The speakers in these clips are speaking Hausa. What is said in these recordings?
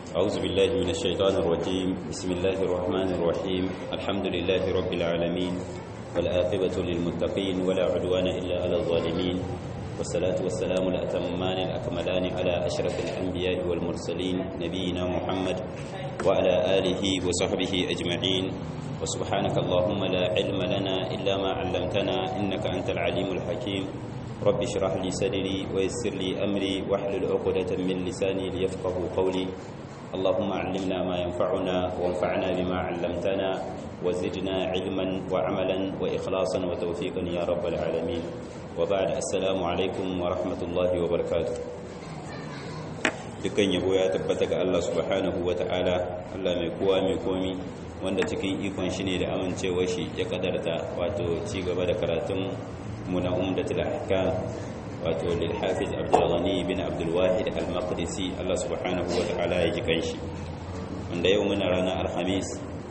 أعوذ بالله من الشيطان الرجيم بسم الله الرحمن الرحيم الحمد لله رب العالمين والآقبة للمتقين ولا عدوان إلا على الظالمين والصلاة والسلام الأتمان الأكملان على أشرف الأنبياء والمرسلين نبينا محمد وعلى آله وصحبه أجمعين وسبحانك اللهم لا علم لنا إلا ما علمتنا إنك أنت العليم الحكيم رب اشرح لي صدري ويسر لي أمري واحلل عقدة من لساني ليفقه قولي اللهم علمنا ما ينفعنا وانفعنا بما علمتنا وزدنا علما وعملا وإخلاصا وتوفيقا يا رب العالمين وبعد السلام عليكم ورحمة الله وبركاته dukkan yabo ya tabbata ga Allah subhanahu wa ta'ala Allah mai kowa mai komi wanda cikin ikon shi ne da amincewa shi ya kadarta wato ci gaba da karatun mu na umdatul ahkam wato lil hafiz abdul ghani bin abdul wahid al maqdisi Allah subhanahu wa ta'ala ya ji kanshi wanda yau muna ranar alhamis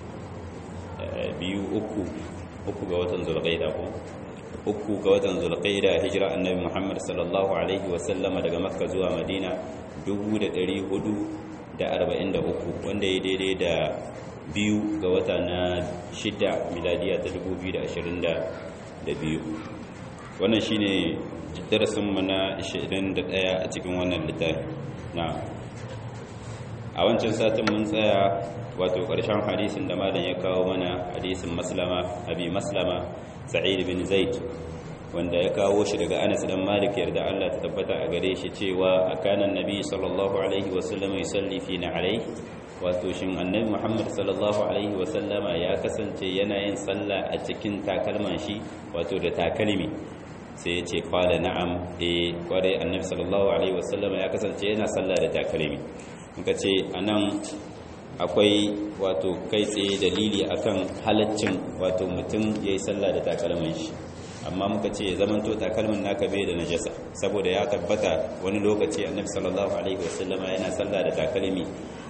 biyu uku uku ga watan zulqaida ko uku ga watan zulqaida hijira annabi muhammad sallallahu alaihi wa sallama daga makka zuwa madina 443 wanda ya daidai da biyu ga wata na shida miladiya ta 2022 wannan shine darasinmu na 21 a cikin wannan littafi na a wancan satin mun tsaya wato ƙarshen hadisin da malam ya kawo mana hadisin maslama abi maslama sa'id bin zaid wanda ya kawo shi daga Anas dan Malik yarda Allah ta tabbata a gare shi cewa akanan nabi sallallahu alaihi wasallam yusalli fi na'alai wato shin annabi Muhammad sallallahu alaihi wasallama ya kasance yana yin sallah a cikin takalman shi wato da takalmi sai ya ce qala na'am eh kware annabi sallallahu alaihi wasallama ya kasance yana sallah da takalmi muka ce anan akwai wato kai tsaye dalili akan halaccin wato mutum yayi sallah da takalman shi amma muka ce zamanto takalmin naka bai da najasa saboda ya tabbata wani lokaci annabi sallallahu alaihi wasallama yana sallah da takalmi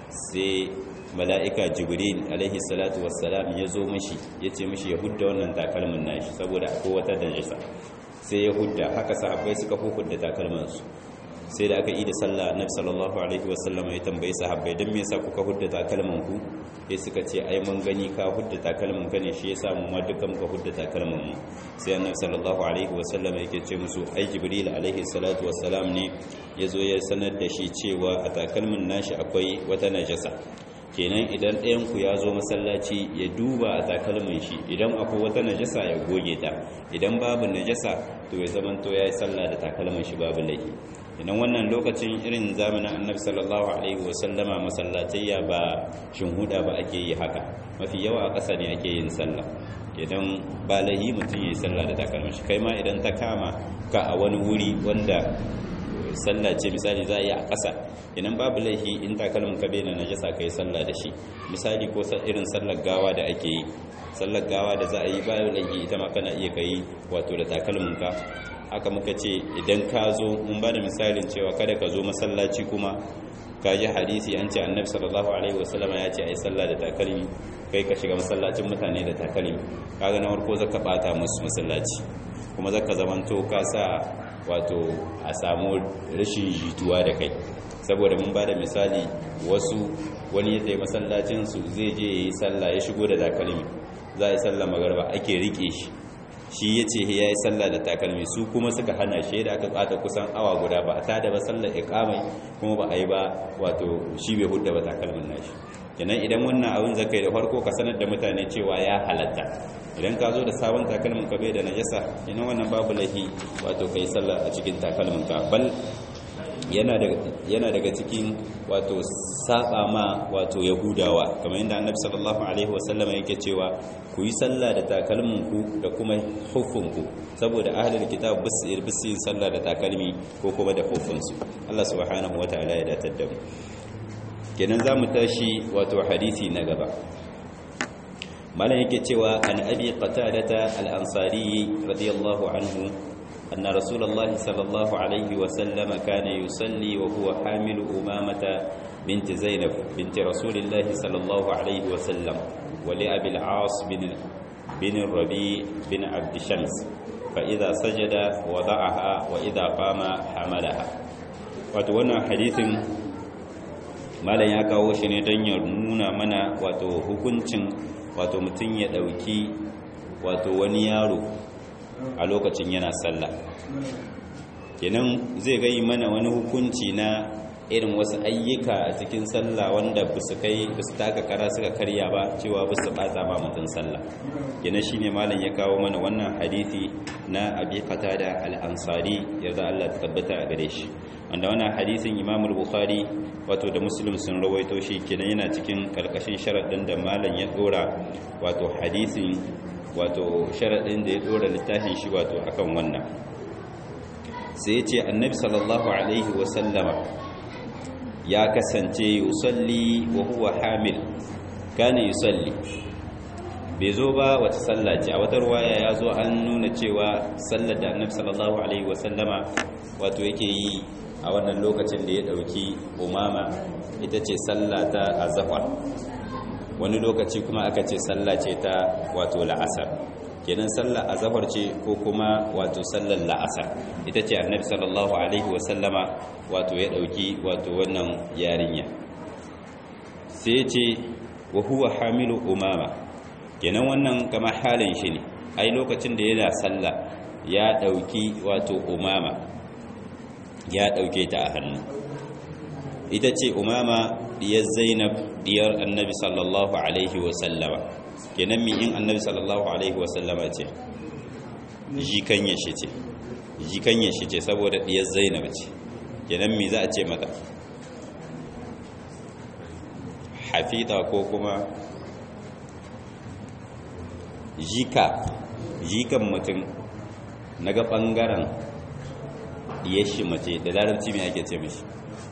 sai mala'ika jibril alaihi salatu wassalam ya zo mishi ya ce mishi ya hudda wannan takalmin nashi saboda akwai wata najasa sai ya hudda haka sahabbai suka hudda takalmansu sai da aka yi da sallah annabi sallallahu alaihi wasallam ya tambayi sahabbai dan me yasa kuka hudda takalman ku sai suka ce ai mun gani ka hudda takalman ka ne shi yasa mu ma duka muka hudda takalman mu sai annabi sallallahu alaihi wasallam yake ce musu ai jibril alaihi salatu wassalam ne yazo ya sanar da shi cewa a takalmin nashi akwai wata najasa kenan idan ɗayan ku ya zo masallaci ya duba a takalmin shi idan akwai wata najasa ya goge ta idan babu najasa to ya zamanto ya yi sallah da takalmin shi babu laifi idan wannan lokacin irin zamanin annabi sallallahu alaihi wasallama masallatayya ba shinhuda ba ake yi haka mafi yawa a ƙasa ne ake yin sallah idan ba lahi mutum ya yi sallah da takalmin shi kai ma idan ta kama ka a wani wuri wanda sallah ce misali za a yi a ƙasa idan babu laifi in takalmin ka bai da najasa ka yi sallah da shi misali ko irin sallar gawa da ake yi sallar gawa da za a yi bayan laifi ita ma kana iya kai wato da takalmin ka haka muka ce idan ka zo mun ba da misalin cewa kada ka zo masallaci kuma ka ji hadisi an ce annabi sallallahu alaihi wasallama ya ce a yi sallah da takalmi kai ka shiga masallacin mutane da takalmi kaga na farko zaka bata musu masallaci kuma zaka zamanto ka sa wato a samu rashin jituwa da kai saboda mun ba da misali wasu wani ya tsaye masallacin su zai je ya yi sallah ya shigo da takalmi za a yi sallah magarba ake rike shi shi ya ce ya yi sallah da takalmi su kuma suka hana shi da aka tsata kusan awa guda ba a tada ba sallar ikamai kuma ba a yi ba wato shi bai hudda ba takalmin nashi kenan idan wannan abin zaka yi da farko ka sanar da mutane cewa ya halatta idan ka zo da sabon takalmin ka bai da najasa kenan wannan babu lahi wato kai sallah a cikin takalmin ka bal yana daga cikin wato saba ma wato yahudawa kamar yadda annabi sallallahu alaihi wasallam yake cewa ku yi sallah da takalmin ku da kuma hufun ku saboda ahlul kitab bisir bisin sallah da takalmi ko kuma da hufun su Allah subhanahu wataala ya datar da mu kenan zamu tashi wato hadisi na gaba malam yake cewa an abi qatadata al-ansari radiyallahu anhu أن رسول الله صلى الله عليه وسلم كان يصلي وهو حامل أمامة بنت زينب بنت رسول الله صلى الله عليه وسلم ولأبي العاص بن بن الربيع بن عبد شمس فإذا سجد وضعها وإذا قام حملها وتوانا حديث malam ya kawo shi ne don ya nuna mana wato hukuncin wato mutum ya ɗauki wato wani yaro a lokacin yana sallah kenan zai gai mana wani hukunci na irin wasu ayyuka a cikin sallah wanda ba su kai ba su taka kara suka karya ba cewa ba su bata ma mutum sallah kenan shine malam ya kawo mana wannan hadisi na abi qatada al-ansari yarda Allah ta tabbata a gare shi wanda wannan hadisin Imam al-Bukhari wato da Muslim sun rawaito shi kenan yana cikin karkashin sharadin da malam ya dora wato hadisin wato sharadin da ya dora littafin shi wato akan wannan sai ya ce annabi sallallahu alaihi wa sallama ya kasance yusalli wa huwa hamil kana yusalli bai zo ba wata sallah ce a wata ruwaya ya zo an nuna cewa sallar da annabi sallallahu alaihi wasallama wato yake yi a wannan lokacin da ya dauki umama ita ce sallah ta azhar wani lokaci kuma aka ce sallah ce ta wato la'asar kenan sallar azhar ce ko kuma wato sallar la'asar ita ce annabi sallallahu alaihi wasallama wato ya dauki wato wannan yarinya sai ya ce wa huwa hamilu umama kenan wannan kama halin shi ne ai lokacin da yana sallah ya dauki wato umama ya dauke ta a hannu ita ce umama diyar zainab diyar annabi sallallahu alaihi wasallama kenan mi in annabi sallallahu alaihi wasallama ce jikanya shi ce jikanya shi ce saboda diyar zainab ce kenan mi za a ce mata hafita ko kuma jika jikan mutum na ga ɓangaren shi mace da larabci mai ake ce mashi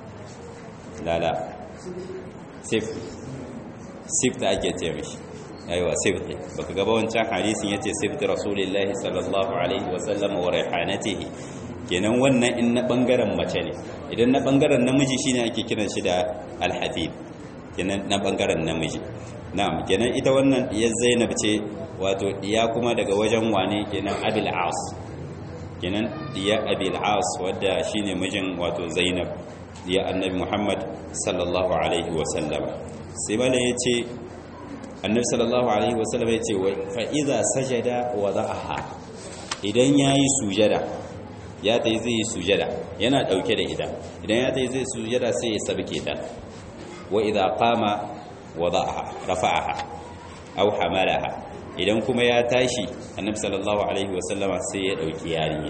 lala sif sif da ake ce mashi aiwa sif ne baka gaba wancan hadisin yace sif da rasulullahi sallallahu alaihi wasallam wa raihanatihi kenan wannan in na ɓangaren mace ne idan na ɓangaren namiji shine ake kiran shi da alhafid kenan na ɓangaren namiji na'am kenan ita wannan diyar zainab ce wato diya kuma daga wajen wane kenan abil as kenan diya abil as wadda shine mijin wato zainab diya annabi muhammad sallallahu alaihi wasallam sai malam yace annabi sallallahu alaihi wasallam yace fa idza sajada wada'aha idan yayi sujada ya tayi zai sujada yana dauke da ita idan ya tayi zai sujada sai ya sabke ta wa idza qama wada'aha rafa'aha aw hamalaha idan kuma ya tashi annabi sallallahu alaihi wasallama sai ya dauki yarinya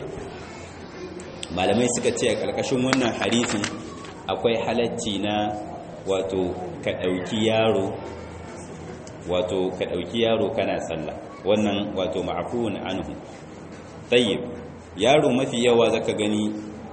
malamai suka ce a karkashin wannan hadisin akwai halacci na wato ka dauki yaro wato ka dauki yaro kana sallah wannan wato ma'fuun anhu tayyib yaro mafi yawa zaka gani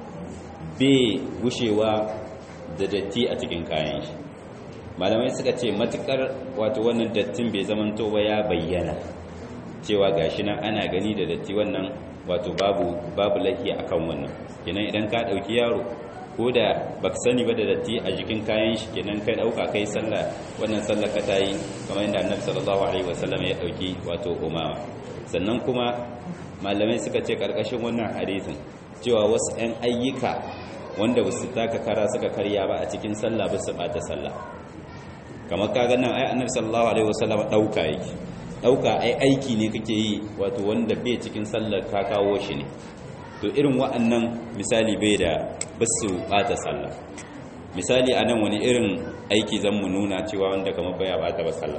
bai gushewa da datti a cikin kayan shi malamai suka ce matukar wato wannan dattin bai zamanto ba ya bayyana cewa gashi nan ana gani da datti wannan wato babu babu lahi akan wannan kenan idan ka dauki yaro ko da baka sani ba da datti a jikin kayan shi kenan kai dauka kai sallah wannan sallar ka tayi kamar yadda Annabi sallallahu alaihi wasallam ya dauki wato umama sannan kuma malamai suka ce karkashin wannan hadisin cewa wasu 'yan ayyuka wanda ba su taka kara suka karya ba a cikin sallah ba su bata sallah kamar kaga nan ai annabi sallallahu alaihi wasallam dauka yake dauka ai aiki ne kake yi wato wanda bai cikin sallar ka kawo shi ne to irin wa'annan misali bai da basu bata sallah misali anan wani irin aiki zan mu nuna cewa wanda kamar baya bata ba sallah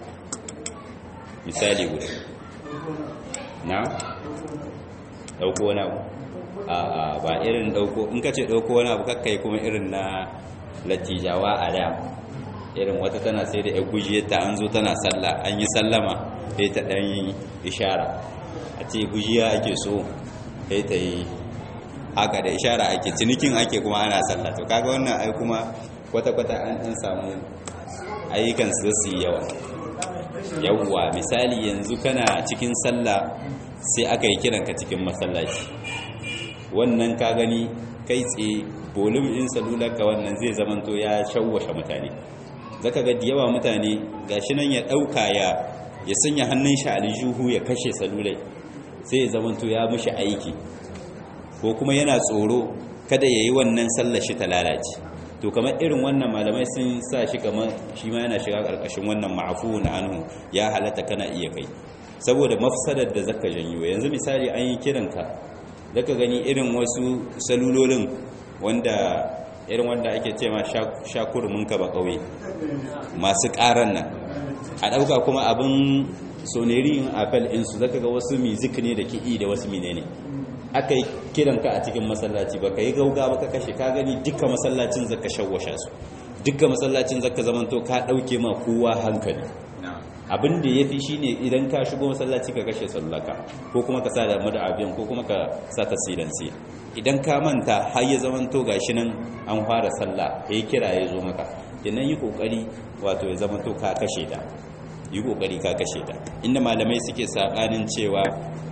misali guda na dauko wani abu a a ba irin dauko in kace dauko wani abu kakkai kuma irin na latijawa a da irin wata tana sai da ya gujiyarta an zo tana sallah an yi sallama sai ta ɗan yi ishara a ce gujiya ake so sai ta yi haka da ishara ake cinikin ake kuma ana sallah to kaga wannan ai kuma kwata-kwata an ɗan samu ayyukan su su yi yawa yawwa misali yanzu kana cikin sallah sai aka yi kiranka cikin masallaci wannan ka gani kai tsaye bolum in salularka wannan zai zamanto ya shawwashe mutane zaka ga da yawa mutane gashi nan ya dauka ya ya sanya hannun shi aljihu ya kashe salulai sai ya zamanto ya mishi aiki ko kuma yana tsoro kada yayi wannan sallar shi ta lalace to kamar irin wannan malamai sun sa shi kamar shi ma yana shiga karkashin wannan ma'afu na anhu ya halatta kana iya kai saboda mafsadar da zaka janyo yanzu misali an yi kiranka zaka gani irin wasu salulolin wanda irin wanda ake ce ma shakurumin ka ba kauye masu karan nan a dauka kuma abin soneri in apel insu zaka ga wasu music ne da kiɗi da wasu menene aka yi kiranka a cikin masallaci ba ka yi gauga ba ka kashe ka gani duka masallacin zaka shawwasha su duka masallacin zaka zamanto ka ɗauke ma kowa hankali abin da ya fi shi ne idan ka shigo masallaci ka kashe sallaka ko kuma ka sa da mada abiyan ko kuma ka sa ta silansi idan ka manta har ya zamanto gashi nan an fara sallah ya kira ya zo maka kenan yi kokari wato ya zamanto ka kashe ta yi kokari ka kashe ta inda malamai suke sabanin cewa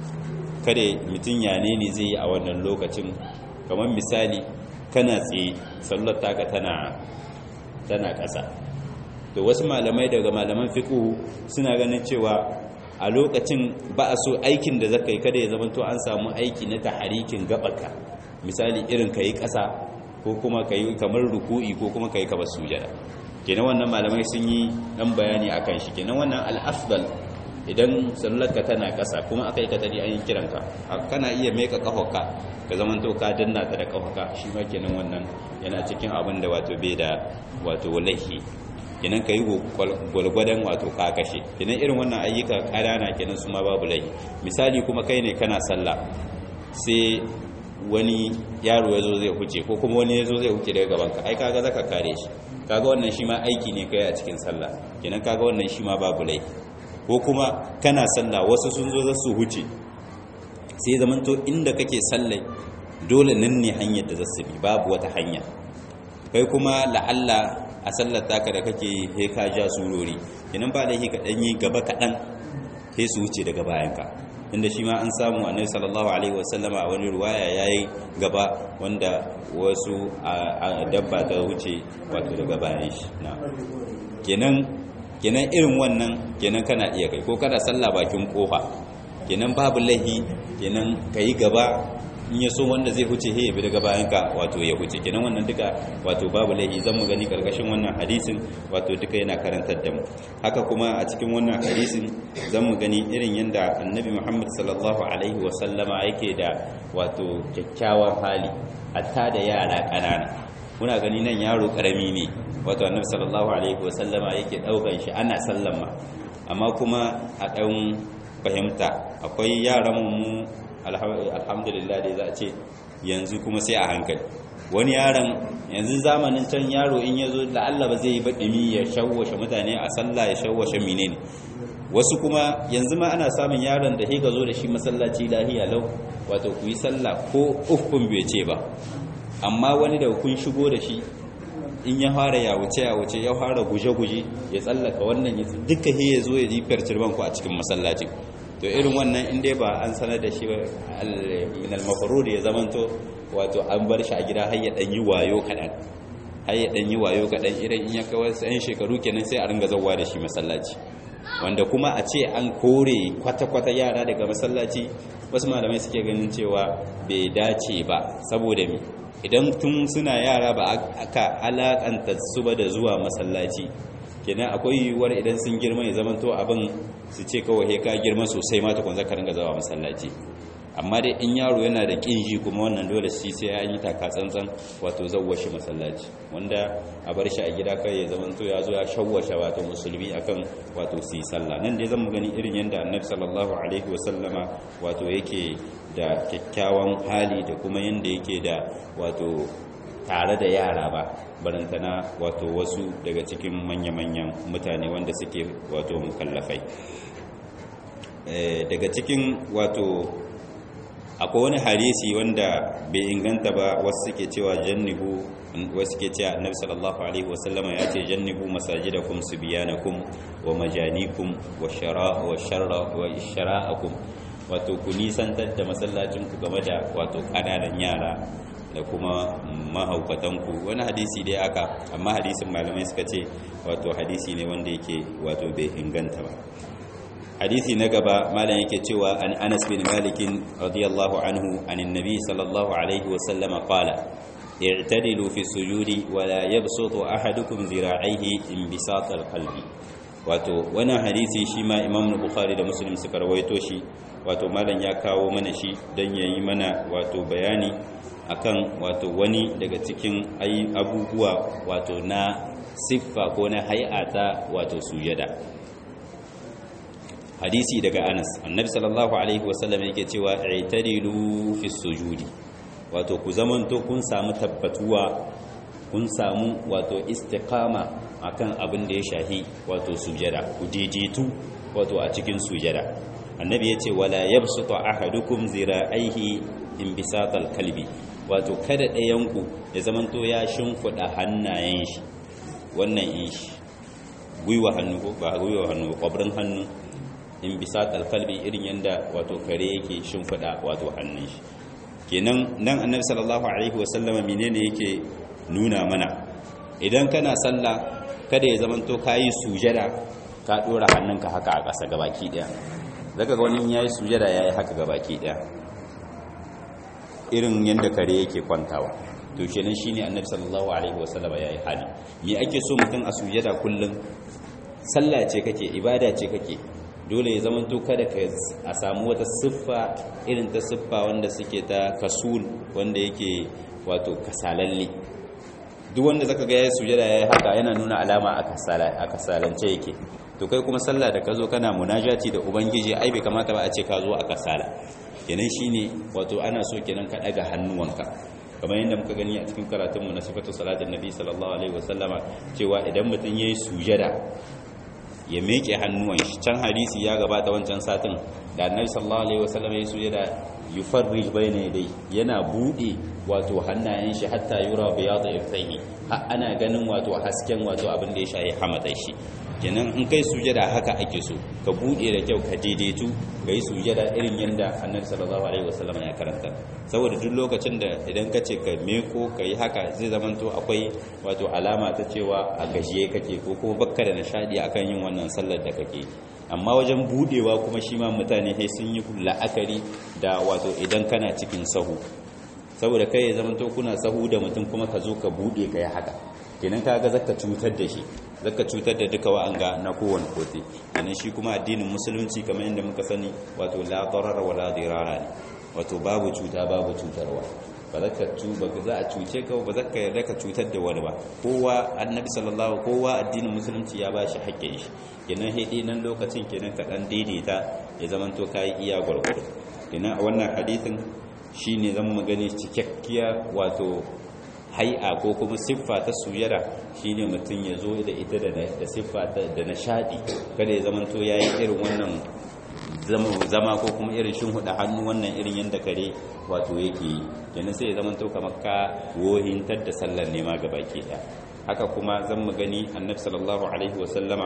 kada mutum ya ne zai yi a wannan lokacin kamar misali kana tsaye sallar taka tana tana ƙasa to wasu malamai daga malaman fiqhu suna ganin cewa a lokacin ba a so aikin da zaka yi kada ya zama to an samu aiki na taharikin gabarka misali irin kai ƙasa ko kuma kai kamar ruku'i ko kuma kai kamar sujada kenan wannan malamai sun yi dan bayani akan shi kenan wannan al-afdal idan sallarka tana ƙasa kuma aka yi ka tari an yi kiranka kana iya meka ƙahoka ka zaman to ka danna ta da ƙahoka shi ma kenan wannan yana cikin abin da wato bai da wato lahi kenan ka yi gwalgwadon wato ka kashe kenan irin wannan ayyuka ƙanana kenan su ma babu lahi misali kuma kai ne kana sallah sai wani yaro ya zo zai huce ko kuma wani ya zo zai huce daga gabanka ai kaga zaka kare shi kaga wannan shi ma aiki ne kai a cikin sallah kenan kaga wannan shi ma babu laifi ko kuma kana sallah wasu sun zo za su huce sai zamanto inda kake sallai dole nan ne hanyar da zasu bi babu wata hanya kai kuma la'alla a sallar taka da kake he ka ja surori idan ba da ka dan yi gaba kaɗan sai su wuce daga bayanka inda shi ma an samu annabi sallallahu alaihi wasallama a wani ruwaya yayi gaba wanda wasu a dabba ta wuce wato daga bayan shi na kenan kenan irin wannan kenan kana iya kai ko kana sallah bakin kofa kenan babu lahi kenan kai gaba in ya so wanda zai huce he bi daga bayan ka wato ya huce kenan wannan duka wato babu lahi zan mu gani karkashin wannan hadisin wato duka yana karantar da mu haka kuma a cikin wannan hadisin zan mu gani irin yanda annabi Muhammad sallallahu alaihi wa sallama yake da wato kyakkyawan hali hatta da yara kanana muna gani nan yaro karami ne wato annabi sallallahu alaihi wa sallama yake daukan shi ana sallama amma kuma a dan fahimta akwai yaran mu alhamdulillah dai za a ce yanzu kuma sai a hankali wani yaron yanzu zamanin can yaro in ya zo la'alla ba zai yi baɗimi ya shawwashe mutane a sallah ya shawwashe menene wasu kuma yanzu ma ana samun yaron da ka zo da shi masallaci lahiya lau wato ku yi sallah ko uffun bai ce ba amma wani da kun shigo da shi in ya fara ya wuce ya wuce ya fara guje-guje ya tsallaka wannan ya duka ya zo ya jifar cirban ku a cikin masallaci to irin wannan inda ba an sanar da shi min al-mafrud ya zamanto wato an bar shi a gida har ya dan yi wayo kadan har ya dan yi wayo kadan irin in ya kai wasu ɗan shekaru kenan sai a ringa zawwa da shi masallaci wanda kuma a ce an kore kwata-kwata yara daga masallaci wasu malamai suke ganin cewa bai dace ba saboda me idan tun suna yara ba aka alakanta su ba da zuwa masallaci kenan akwai yiwuwar idan sun girma ya zama to abin su ce kawai ka girma sosai ma tukun zaka ringa zawa masallaci amma dai in yaro yana da kinji kuma wannan dole shi sai ya yi taka tsantsan wato zawwashi masallaci wanda a bar shi a gida kai ya zama to ya zo ya shawwasha wato musulmi akan wato su yi sallah nan dai zamu gani irin yanda annabi sallallahu alaihi wasallama wato yake da kyakkyawan hali da kuma yanda yake da wato tare da yara ba barantana wato wasu daga cikin manya-manyan mutane wanda suke wato mukallafai daga cikin wato akwai wani harisi wanda bai inganta ba wasu suke cewa jannibu wasu suke cewa annabi sallallahu alaihi wasallama ya ce jannibu masajidakum subyanakum wa majanikum wa shara wa sharra wa ishra'akum wato ku nisantar da masallacin ku game da wato kananan yara da kuma mahaukatanku wani hadisi dai aka amma hadisin malamai suka ce wato hadisi ne wanda yake wato bai inganta ba hadisi na gaba malam yake cewa an Anas bin Malik radiyallahu anhu anin nabi sallallahu alaihi wa sallama qala i'tadilu fi sujudi wa la yabsutu ahadukum zira'ihi inbisat al-qalbi wato wannan hadisi shi ma Imam Bukhari da Muslim suka rawaito shi wato malam ya kawo mana shi dan yayi mana wato bayani akan wato wani daga cikin abubuwa wato na siffa ko na hay'ata wato sujada hadisi daga Anas annabi sallallahu alaihi wasallam yake cewa i'tadilu fi sujudi wato ku zamanto kun samu tabbatuwa kun samu wato istiqama akan abin da ya shahi wato sujada ku daidaitu wato a cikin sujada annabi yace wala yabsutu ahadukum zira'aihi inbisatal kalbi wato kada ɗayanku ya zamanto ya shimfiɗa hannayen shi wannan in shi gwiwa hannu ko ba gwiwa hannu kwabrin hannu in bisa kalbi irin yadda wato kare yake shimfiɗa wato hannun shi kenan nan annabi sallallahu alaihi wasallama menene yake nuna mana idan kana sallah kada ya zamanto kayi sujada ka dora hannunka haka a ƙasa gabaki ɗaya zaka ga wani yayi sujada yayi haka gabaki ɗaya irin yadda kare yake kwantawa to kenan shine annabi sallallahu alaihi wasallama yayi hali me ake so mutum a sujada kullum sallah ce kake ibada ce kake dole ya zamanto kada ka a samu wata siffa irin ta siffa wanda suke ta kasul wanda yake wato kasalalle duk wanda zaka ga yayi sujada yayi haka yana nuna alama a kasala a kasalance yake to kai kuma sallah da ka zo kana munajati da ubangiji ai bai kamata ba a ce ka zo a kasala kenan shine wato ana so kenan ka daga hannuwanka kamar yadda muka gani a cikin karatunmu na sifatu salatin nabi sallallahu alaihi wasallama cewa idan mutum yayi sujada ya meke hannuwan shi can hadisi ya gabata wancan satin da annabi sallallahu alaihi wasallama yayi sujada yufarrij bayna yadai yana bude wato hannayen shi hatta yura bayad ifaihi har ana ganin wato hasken wato abin da ya shayi hamadai shi kenan in kai sujada haka ake so ka bude da kyau ka daidaitu ga yi sujada irin yadda annabi sallallahu alaihi wasallam ya karanta saboda duk lokacin da idan ka ce ka meko ka yi haka zai zamanto akwai wato alama ta cewa a gajiye kake ko kuma bakka da nishadi akan yin wannan sallar da kake amma wajen budewa kuma shi ma mutane sai sun yi la'akari da wato idan kana cikin sahu saboda kai ya zamanto kuna sahu da mutum kuma ka zo ka bude ka yi haka kenan kaga zaka cutar da shi zaka cutar da duka wa'anga na kowane kote kenan shi kuma addinin musulunci kamar yadda muka sani wato la darara wala dirara ne wato babu cuta babu cutarwa ba za ka cu ba za a cuce ka ba za ka yarda ka cutar da wani ba kowa annabi sallallahu kowa addinin musulunci ya bashi haƙƙin shi kenan hede nan lokacin kenan ka dan daidaita ya zamanto kai iya gurgurdu kenan a wannan hadisin shine zan magani cikakkiya wato hai'a ko kuma siffa ta sujada shine mutum ya zo da ita da siffa da nishadi kada ya zamanto yayi irin wannan zama ko kuma irin shin huda hannu wannan irin yanda kare wato yake yi kenan sai ya zamanto kamar ka wohintar da sallar nema ga baki ɗaya haka kuma zan mu gani annabi sallallahu alaihi wasallama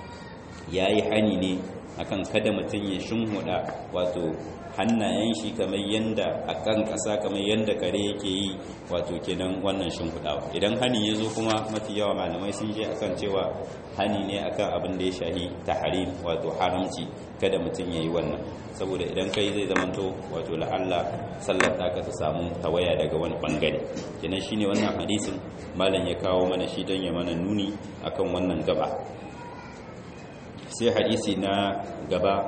yayi hani ne akan kada mutum ya shinhuda wato hannayen shi kamar yanda a kan ƙasa kamar yanda kare yake yi wato kenan wannan shinhudawa idan hani ya zo kuma mafi yawa malamai sun je akan cewa hani ne akan abin da ya shahi tahrim wato haramci kada mutum ya yi wannan saboda idan kai zai zamanto wato la'alla sallar taka ta samu tawaya daga wani bangare kenan shine wannan hadisin malam ya kawo mana shi don ya mana nuni akan wannan gaba sai hadisi na gaba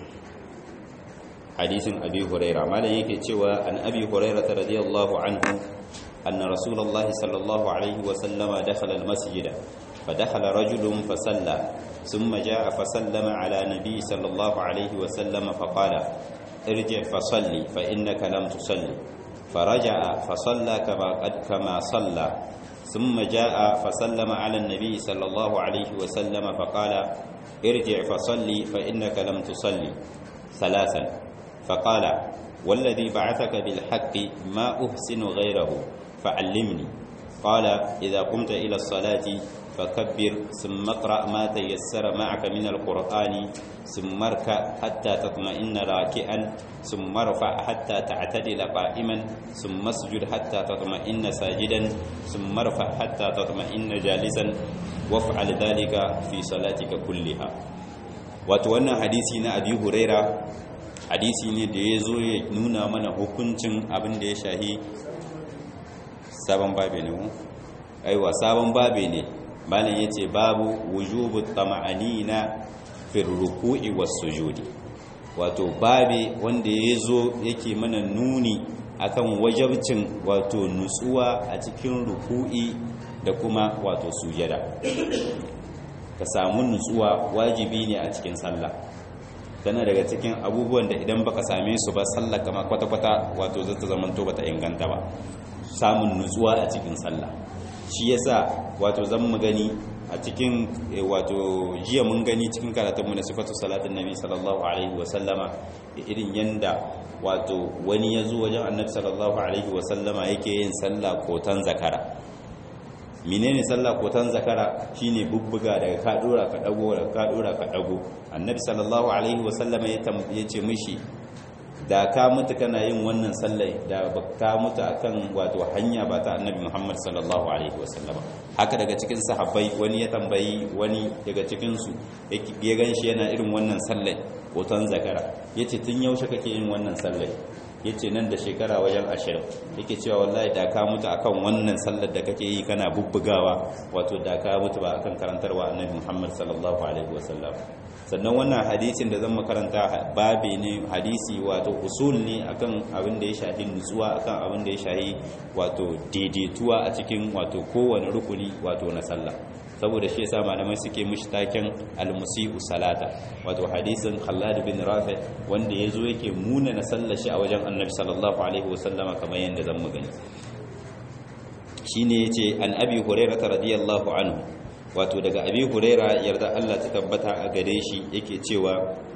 hadisin abi huraira malam yake cewa an abi huraira radiyallahu anhu anna rasulullahi sallallahu alaihi wa sallama dakhala almasjid فدخل رجل فصلى ثم جاء فسلم على نبي صلى الله عليه وسلم فقال ارجع فصلي فإنك لم تصلي فرجع فصلى كما قد كما صلى ثم جاء فسلم على النبي صلى الله عليه وسلم فقال ارجع فصلي فإنك لم تصلي ثلاثا فقال والذي بعثك بالحق ما أحسن غيره فعلمني قال إذا قمت إلى الصلاة فكبر ثم اقرأ ما تيسر معك من القرآن ثم اركع حتى تطمئن راكعا ثم ارفع حتى تعتدل قائما ثم اسجد حتى تطمئن ساجدا ثم ارفع حتى تطمئن جالسا وافعل ذلك في صلاتك كلها وتوانا حديثنا أبي هريرة hadisi ne da ya zo ya nuna mana hukuncin abin da ya shahi sabon babe ne mu aiwa sabon babe ne malam yace babu wujubu tama'anina fi ruku'i was sujudi wato babe wanda yazo yake mana nuni akan wajabcin wato nutsuwa a cikin ruku'i da kuma wato sujada ka samu nutsuwa wajibi ne a cikin sallah tana daga cikin abubuwan da idan baka same su ba sallah kama kwata-kwata wato zata zamanto bata inganta ba samun nutsuwa a cikin sallah shi yasa wato zan mu gani a cikin wato jiya mun gani cikin karatunmu na sifatu salatin nabi sallallahu alaihi wasallama irin yanda wato wani ya zo wajen annabi sallallahu alaihi wasallama yake yin sallah kotan zakara menene sallah kotan zakara shine bubbuga daga ka dora ka dago daga ka dora ka dago annabi sallallahu alaihi wasallama ya ce mishi da ka mutu kana yin wannan sallai da ka mutu akan wato hanya ba ta annabi Muhammad sallallahu alaihi wasallam haka daga cikin sahabbai wani ya tambayi wani daga cikin su ya ganshi yana irin wannan sallai hoton zakara yace tun yaushe kake yin wannan sallai yace nan da shekara wajen ashirin yake cewa wallahi da ka mutu akan wannan sallar da kake yi kana bubbugawa wato da ka mutu ba akan karantarwa annabi Muhammad sallallahu alaihi wasallam sannan wannan hadisin da zan makaranta babi ne hadisi wato usul ne akan abin da ya shahi nutsuwa akan abin da ya shahi wato daidaituwa a cikin wato kowane rukuni wato na sallah saboda shi yasa malamai suke mishi taken al-musii'u salata wato hadisin Khallad bin Rafi wanda yazo yake muna na sallar shi a wajen Annabi sallallahu alaihi wasallama kamar yanda zan magani shine yace an Abi Hurairah radiyallahu anhu wato daga Abi Hurairah yarda Allah ta tabbata a gare shi yake cewa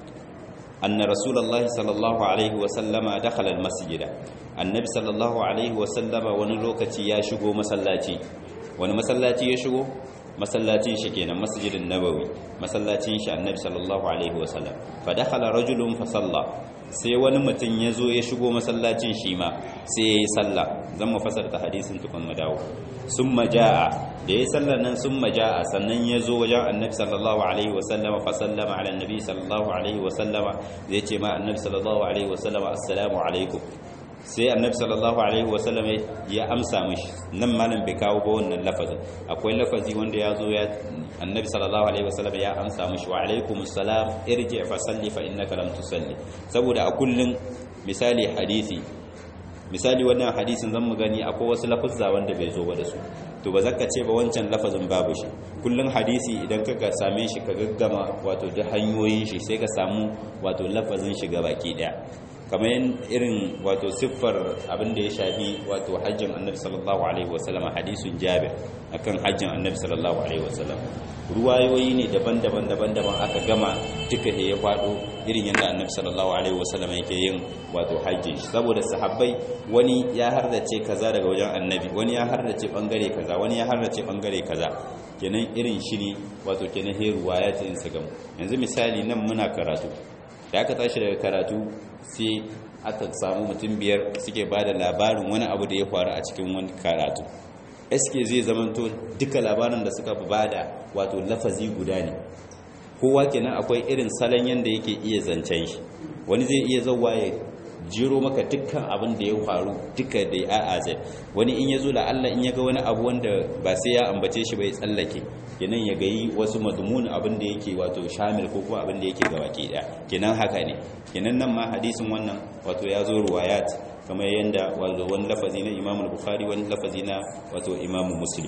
anna rasulullahi sallallahu alaihi wasallama dakhala al-masjida annabi sallallahu alaihi wasallama wani lokaci ya shigo masallaci wani masallaci ya shigo masallacin shi kenan masjidin nabawi masallacin shi annabi sallallahu alaihi wasallam fa dakhala rajulun fa salla sai wani mutum ya zo ya shigo masallacin shi ma sai ya yi sallah zan mu fasarta hadisin tukun mu dawo summa jaa da ya sallar nan summa jaa sannan ya zo wajen annabi sallallahu alaihi wasallama fa sallama ala annabi sallallahu alaihi wasallama zai ce ma annabi sallallahu alaihi wasallama assalamu alaikum sai annabi sallallahu alaihi wasallam ya amsa mishi nan malam bai kawo ba wannan lafazin akwai lafazi wanda ya zo ya annabi sallallahu alaihi wasallam ya amsa mishi wa alaikumus salam irji fa salli fa innaka lam tusalli saboda a kullun misali hadisi misali wannan hadisin zan mu gani akwai wasu lafazza wanda bai zo ba da su to ba zaka ce ba wancan lafazin babu shi kullun hadisi idan ka same shi ka gaggama wato da hanyoyin shi sai ka samu wato lafazin shi baki daya kamar irin wato siffar abin da ya shafi wato hajjin annabi sallallahu alaihi wasallam hadisun jabir akan hajjin annabi sallallahu alaihi wasallam ruwayoyi ne daban-daban daban-daban aka gama duka da ya faɗo irin yadda annabi sallallahu alaihi wasallam yake yin wato hajjin shi saboda sahabbai wani ya hardace kaza daga wajen annabi wani ya hardace bangare kaza wani ya hardace bangare kaza kenan irin shi ne wato kenan he ruwayatin su gamu yanzu misali nan muna karatu da aka tashi daga karatu sai aka samu mutum biyar suke ba da labarin wani abu da ya faru a cikin wani karatu eske zai zamanto duka labarin da suka ba da wato lafazi guda ne kowa kenan akwai irin salon yadda yake iya zancen shi wani zai iya zauwa ya jiro maka dukkan abin da ya faru duka da ya aze wani in ya zo da Allah in ya ga wani abu wanda ba sai ya ambace shi bai tsallake kenan ya gayi wasu madmun abin da yake wato shamil ko kuma abin da yake ga baki daya kenan haka ne kenan nan ma hadisin wannan wato ya zo ruwayat kamar yanda wato wani lafazi na Imam Bukhari wani lafazi na wato Imam Muslim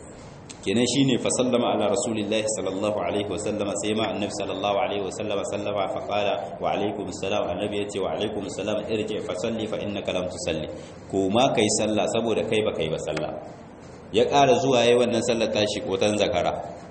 kenan shine fa sallama ala rasulillahi sallallahu alaihi wa sallama sai ma annabi sallallahu alaihi wa sallama sallama fa qala wa alaikum assalam annabi yace wa alaikum assalam irji fa salli fa innaka lam tusalli ko ma kai sallah saboda kai ba kai ba sallah ya ƙara zuwa yayin wannan sallar tashi kotan zakara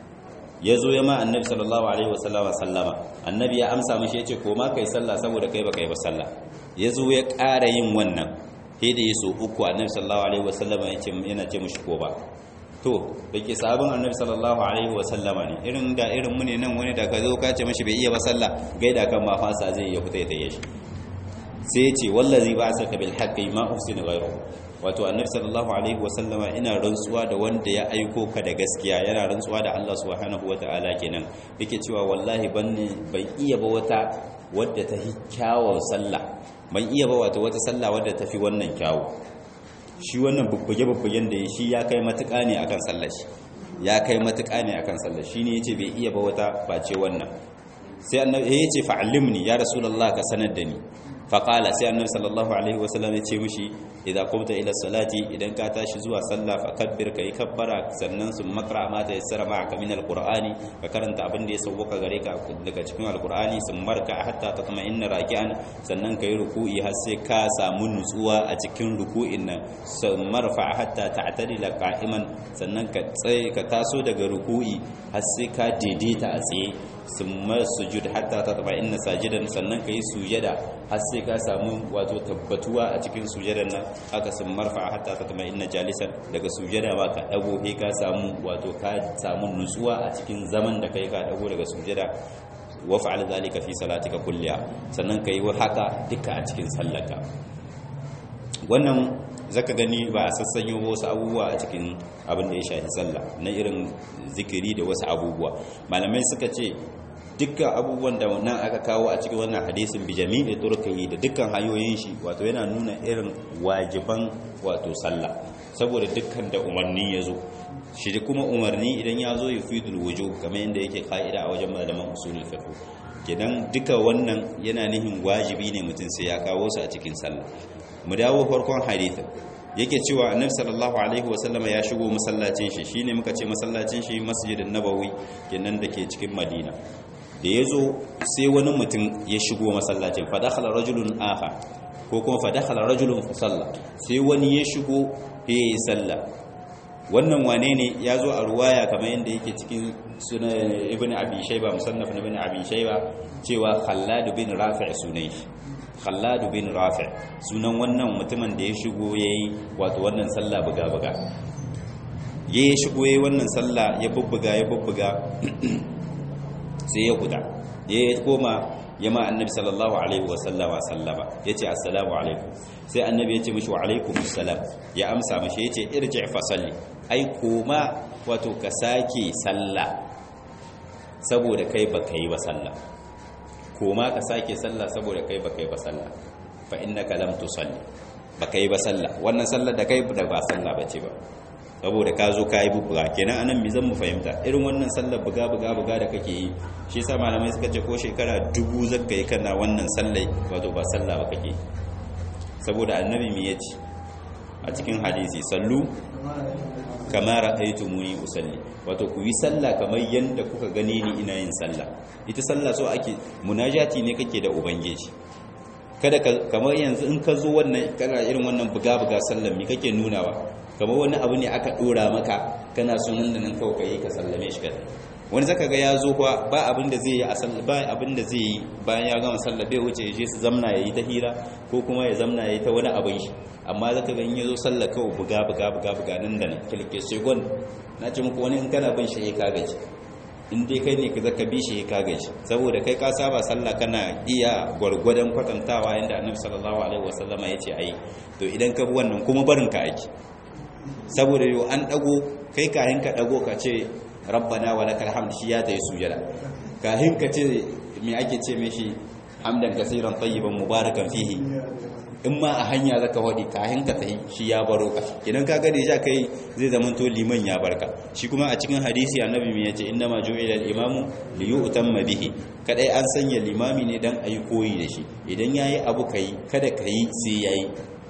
ya zo ya ma annabi sallallahu alaihi wa sallama sallama annabi ya amsa mishi yace ko ma kai sallah saboda kai ba kai ba sallah ya zo ya ƙara yin wannan sai da yaso uku annabi sallallahu alaihi wa sallama yace yana ce mishi ko ba to da ke sabon annabi sallallahu alaihi wasallama ne irin da irin mu ne nan wani da ka zo ka ce mashi bai iya ba sallah gaida kan ma fasa zai ya fita ya taye shi sai ce wallazi ba saka bil haqqi ma uhsinu ghayru wato annabi sallallahu alaihi wasallama ina rantsuwa da wanda ya aiko ka da gaskiya yana rantsuwa da Allah subhanahu wataala kenan yake cewa wallahi ban ban iya ba wata wadda ta hi kyawun sallah ban iya ba wato wata sallah wadda ta fi wannan kyawu shi wannan bubbuge-bubbugen da shi ya kai matuƙa ne akan sallar shi ya kai matuƙa ne akan sallar shi ne yace bai iya ba wata face wannan sai annabi ya ce fa'allimni ya rasulullah ka sanar da ni faƙala sai annabi sallallahu alaihi wasallam ya ce mishi idza qumta ila salati idan ka tashi zuwa sallah fa kabbir kai kabbara sannan sun makra ma ta yassara ma'aka min alqur'ani ka karanta abin da ya sauka gare ka daga cikin alqur'ani sun marka hatta tatma'inna raki'an sannan kai ruku'i har sai ka samu nutsuwa a cikin ruku'in nan sun marfa hatta ta'tadila qa'iman sannan ka tsaye ka taso daga ruku'i har sai ka daidaita a tsaye summa sujud hatta tatma'inna sajidan sannan kai sujada har sai ka samu wato tabbatuwa a cikin sujadan nan haka sun marfa hatta tatma'inna jalisan daga sujada ba ka dago he ka samu wato ka samu nutsuwa a cikin zaman da kai ka dago daga sujada wa fa'al zalika fi salatika kulliha sannan kai haka duka a cikin sallarka wannan zaka gani ba a sassanyo wasu abubuwa a cikin abin da ya shafi sallah na irin zikiri da wasu abubuwa malamai suka ce dukkan abubuwan da nan aka kawo a cikin wannan hadisin bi jami'i turkihi da dukkan hanyoyin shi wato yana nuna irin wajiban wato sallah saboda dukkan da umarni ya zo shi da kuma umarni idan ya zo yufidul wujub kamar yadda yake ka'ida a wajen malaman usulul fiqh kenan duka wannan yana nihin wajibi ne mutum sai ya kawo su a cikin sallah mu dawo farkon hadithin yake cewa annabi sallallahu alaihi wasallama ya shigo masallacin shi shine muka ce masallacin shi masjidin nabawi kenan dake cikin madina da yazo sai wani mutum ya shigo masallacin fa dakhala rajulun akhar ko kuma fa dakhala rajulun fa salla sai wani ya shigo ya yi sallah wannan wane ne ya zo a ruwaya kamar yadda yake cikin sunan ibn abi shayba musannaf na ibn abi shayba cewa khallad bin rafi' sunan shi khallad bin rafi' sunan wannan mutumin da ya shigo yayi wato wannan sallah buga buga ya shigo yayi wannan sallah ya bubbuga ya bubbuga sai ya guda ya koma ya ma annabi sallallahu alaihi wa sallama sallama yace assalamu alaikum sai annabi yace mishi wa alaikum assalam ya amsa mishi yace irji fa salli ai koma wato ka sake sallah saboda kai baka yi ba sallah koma ka sake sallah saboda kai baka yi ba sallah fa innaka lam tusalli baka yi ba sallah wannan sallar da kai da ba sallah bace ba saboda ka zo ka yi bubuga kenan anan mi zan mu fahimta irin wannan sallar buga buga buga da kake yi shi yasa malamai suka ce ko shekara dubu zakka yi kana wannan sallai wato ba sallah ba kake saboda annabi me yace a cikin hadisi sallu kama ra'aytumuni usalli wato ku yi sallah kamar yanda kuka gani ni ina yin sallah ita sallah so ake munajati ne kake da ubangiji kada kamar yanzu in ka zo wannan kana irin wannan buga buga sallar mi kake nunawa kamar wani abu ne aka dora maka kana sunan da nan kawai kai ka sallame shi kada wani zaka ga ya zo kuwa ba abin da zai yi a sallah ba abin da zai yi bayan ya gama sallah bai wuce je su zamna yayi ta hira ko kuma ya zamna yayi ta wani abin shi amma zaka ga in ya zo sallah kawai buga buga buga buga nan da nan kilke segon na ce muku wani in kana bin shi ka gaji in dai kai ne ka zaka bi shi ka gaji saboda kai ka saba sallah kana iya gwargwadon kwatantawa yanda annabi sallallahu alaihi wasallama ya ce ayi to idan ka bi wannan kuma barin ka aiki saboda yau an dago kai kahin ka dago ka ce rabbana wa lakal hamd shi ya tayi sujada kahin ka ce me ake ce mishi hamdan kaseeran tayyiban mubarakan fihi in ma a hanya zaka wadi kahin ka tayi shi ya baro ka idan ka gade ja kai zai zama to liman ya barka shi kuma a cikin hadisi annabi me yace inna ma ju'ila al-imamu li yu'tamma bihi kadai an sanya limami ne dan ayi koyi da shi idan yayi abu kai kada kai sai yayi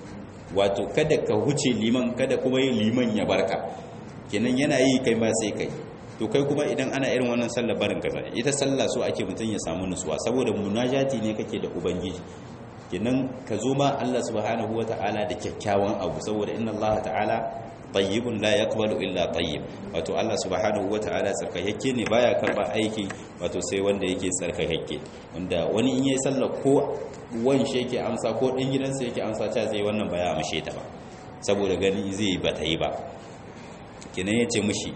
wato kada ka huce liman kada kuma yin liman ya barka kenan yana yi kai ma sai kai to kai kuma idan ana irin wannan sallar barin kaza ita sallah so ake mutun ya samu nutsuwa saboda munajati ne kake da ubangiji kenan ka zo ma Allah subhanahu wataala da kyakkyawan abu saboda inna Allah ta'ala tayyibun la yaqbalu illa tayyib wato Allah subhanahu wataala tsarkakakke ne baya karba aiki wato sai wanda yake tsarkakakke wanda wani in yayi sallah ko wan shi yake amsa ko ɗan gidansa yake amsa ta zai wannan ba ya amshe ta ba saboda gani zai ba ta yi ba kenan ya ce mishi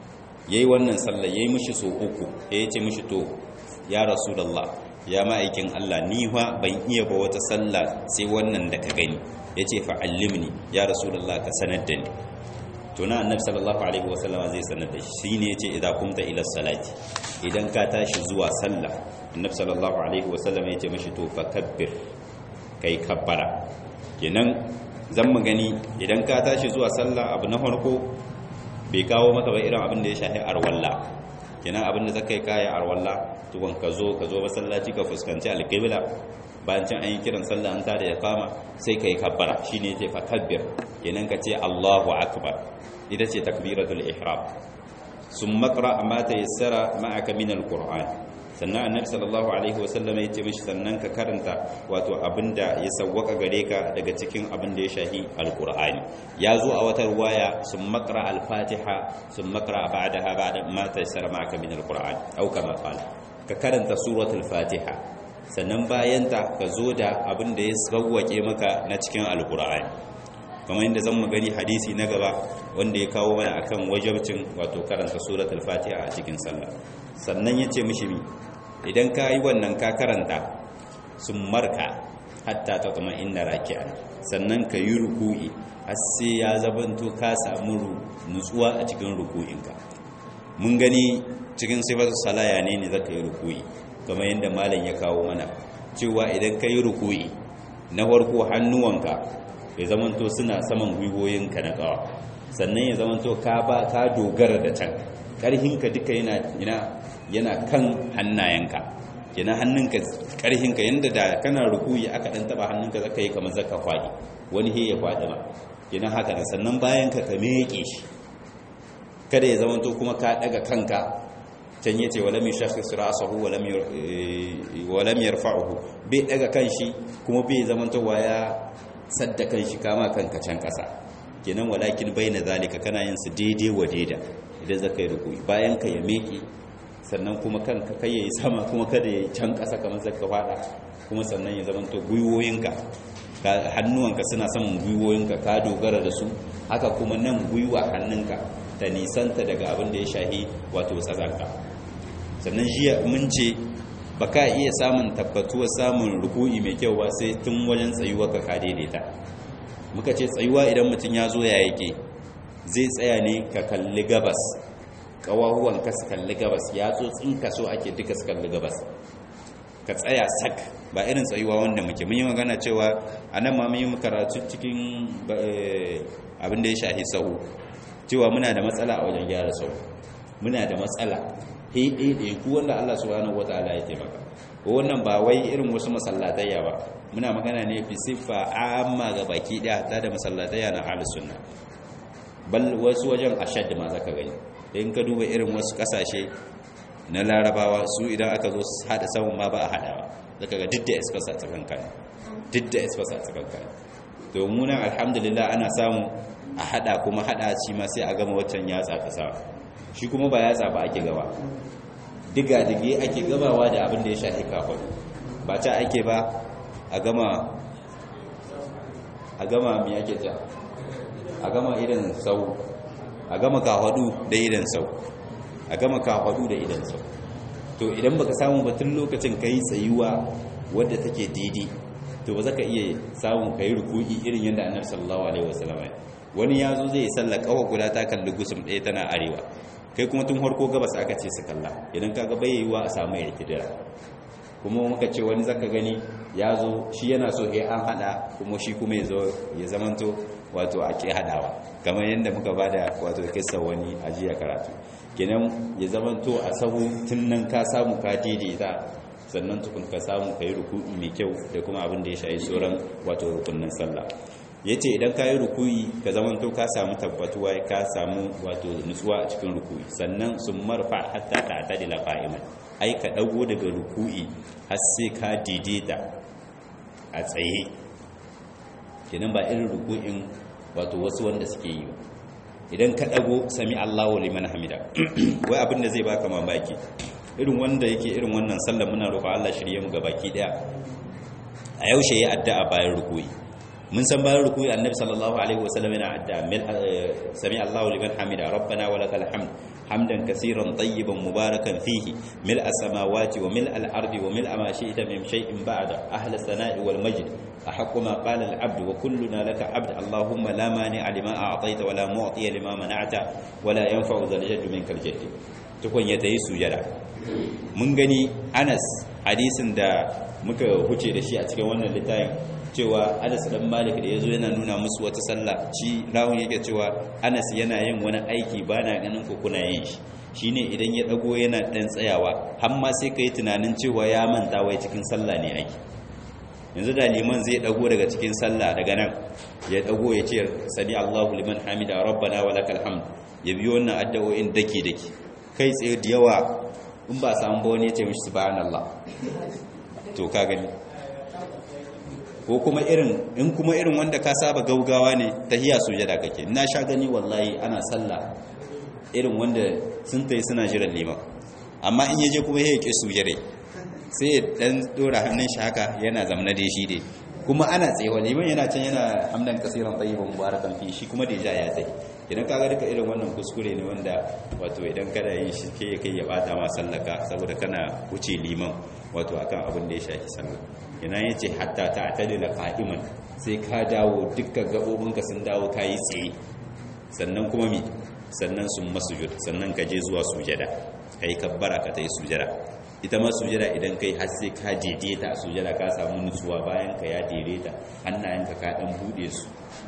ya yi wannan sallah ya yi mishi so uku ya ce mishi to ya rasulallah ya ma'aikin Allah ni fa ban iya ba wata sallah sai wannan da ka gani ya ce fa'allimni ya rasulallah ka sanar da ni to na annabi sallallahu alaihi wasallama zai sanar da shi ne ya ce idan kumta ila salati idan ka tashi zuwa sallah annabi sallallahu alaihi wasallam ya ce mashi to fa kabbir kai kabbara kenan zan mu gani idan ka tashi zuwa sallah abu na farko bai kawo maka ba irin abin da ya shafi arwalla kenan abin da zaka yi kaya arwalla tukun ka zo ka zo masallaci ka fuskanci alqibla bayan can an yi kiran sallah an tada ya kama sai ka yi kabbara shine yace fa kabbir kenan ka ce Allahu akbar ita ce takbiratul ihram summa qra ma tayassara ma'aka min alquran sannan annabi sallallahu alaihi wasallam ya ce mishi sannan ka karanta wato abinda ya sawwaka gare ka daga cikin abinda ya shahi alqur'ani ya zo a wata ruwaya summa qra al-fatiha summa qra ba'daha ba'da ma tayassara ma'aka min alquran au kama qala ka karanta suratul fatiha sannan bayanta ka zo da abinda ya sawwake maka na cikin alqur'ani kamar yadda zan gani hadisi na gaba wanda ya kawo mana akan wajabcin wato karanta suratul fatiha a cikin sallah sannan ya ce mishi mi idan ka yi wannan ka karanta sun marka hatta ta kuma inda raki'a sannan ka yi ruku'i har sai ya zabanto ka samu nutsuwa a cikin ruku'inka mun gani cikin sifatu salaya ne ne zaka yi ruku'i kamar yadda malam ya kawo mana cewa idan ka yi ruku'i na farko hannuwanka ya zamanto suna saman gwiwoyinka na kawa sannan ya zamanto ka ba ka dogara da can ƙarhinka duka yana yana yana kan hannayenka kenan hannunka ƙarhinka yanda da kana rukuyi aka dan taba hannunka zaka yi kamar zaka kwadi wani he ya kwadi ma kenan haka ne sannan bayan ka ka meke shi kada ya zamanto kuma ka daga kanka can yace walam yashakhis ra'sahu walam walam yarfa'uhu bai daga kanshi kuma bai zamanto waya sadda kanshi kama kanka can kasa kenan walakin baina zalika kana yin su daidai wa daida idan zaka yi rukuyi bayan ka ya meke sannan kuma kanka kai yayi sama kuma kada yayi can kasa kamar zaka fada kuma sannan ya zamanto gwiwoyinka hannuwanka suna saman gwiwoyinka ka dogara da su haka kuma nan gwiwa hannunka ta nisanta daga abin da ya shahi wato tsazanka sannan jiya mun ce ba ka iya samun tabbatuwar samun ruku'i mai kyau ba sai tun wajen tsayuwa ka ka daidaita muka ce tsayuwa idan mutum ya zo ya yake zai tsaya ne ka kalli gabas ƙawahuwan ka su kalli gabas ya zo tsinka so ake duka su kalli gabas ka tsaya sak ba irin tsayuwa wanda muke mun yi magana cewa a nan ma mun yi karatu cikin abin da ya shahi sahu cewa muna da matsala a wajen gyara sahu muna da matsala ɗaiɗaiɗai ku wanda Allah subhanahu wataala ya taimaka wannan ba wai irin wasu masallatayya ba muna magana ne fi siffa amma ga baki ɗaya ta da masallatayya na ahlus sunna bal wasu wajen ashad ma zaka gani in ka duba irin wasu kasashe na larabawa su idan aka zo hada samun ma ba a hadawa zaka ga duk da espas a tsakan kan duk da espas a tsakan kan to mu nan alhamdulillah ana samu a hada kuma hada shi ma sai a gama waccan yatsa ta sa shi kuma ba yatsa ba ake gaba diga dige ake gabawa da abin da ya shafi kafin ba ta ake ba a gama a gama me ake ta a gama irin sau a gama kafadu da idan sau a gama kafadu da idan sau to idan baka samu batun lokacin kai tsayuwa wadda take daidai to ba za ka iya samun kai ruku'i irin yadda annabi sallallahu alaihi wasallam wani ya zo zai salla kawa guda ta kalli gusum ɗaya tana arewa kai kuma tun harko gabas aka ce su kalla idan kaga bai yiwa a samu ya kidira kuma muka ce wani zaka gani ya zo shi yana so ya an hada kuma shi kuma ya zo ya zamanto wato a ke hadawa kamar yadda muka bada wato kissa wani ajiya karatu kenan ya zamanto a sahu tun nan ka samu ka daidaita sannan tukun ka samu ka yi ruku'i mai kyau da kuma abin da ya shayi sauran wato rukunin sallah ya ce idan ka yi ruku'i ka zamanto ka samu tabbatuwa ka samu wato nutsuwa a cikin ruku'i sannan sun marfa hatta ta ta da lafa'iman ai ka ɗago daga ruku'i har sai ka daidaita a tsaye kenan ba irin ruku'in wato wasu wanda suke yi idan ka ɗago sami allahu liman hamida wai abin da zai baka mamaki irin wanda yake irin wannan sallar muna roƙa Allah shirye mu baki daya a yaushe ya addu'a bayan ruku'i mun san bayan ruku'i annabi sallallahu alaihi wasallam yana addu'a mil sami Allahu liman hamida rabbana wa lakal hamd hamdan kaseeran tayyiban mubarakan fihi mil as-samawati wa mil al-ardi wa mil ma shi'ta min shay'in ba'da ahli as-sana'i wal majd أحق ما قال العبد وكلنا لك عبد اللهم لا مانع لما أعطيت ولا معطي لما منعت ولا ينفع ذا الجد منك الجد تكون يتي سجدا mun gani anas hadisin da muka huce da shi a cikin wannan littafin cewa Anas dan Malik da yazo yana nuna musu wata sallah shi rawun yake cewa Anas yana yin wani aiki bana ganin ku kuna yin shi shine idan ya dago yana dan tsayawa har ma sai kai tunanin cewa ya manta wai cikin sallah ne aiki yanzu da liman zai dago daga cikin sallah daga nan ya dago ya ce sami Allahu liman hamida rabbana wa lakal hamd ya biyo wannan addu'o'in dake dake kai tsaye da yawa in ba samu ba wani ya ce mishi subhanallah to ka gani ko kuma irin in kuma irin wanda ka saba gaugawa ne tahiya sujada kake na sha gani wallahi ana sallah irin wanda sun tayi suna jiran liman amma in yaje kuma ya ke sujare sai ya dan dora hannun shi haka yana zamna da shi dai kuma ana tsaye liman yana can yana hamdan kasiran tayyiban mubarakan fi shi kuma da ya tsaye idan kaga duka irin wannan kuskure ne wanda wato idan kada yin shi ke kai ya bata ma sallaka saboda kana wuce liman wato akan abin da ya shafi sallah ina yace hatta ta atadila qa'iman sai ka dawo dukkan gabobinka sun dawo kayi tsaye sannan kuma mi sannan sun masujud sannan ka je zuwa sujada kai kabbara ka tayi sujada ita ma sujada idan kai har sai ka daidaita a sujada ka samu nutsuwa bayan ka ya daidaita hannayenka ka dan bude su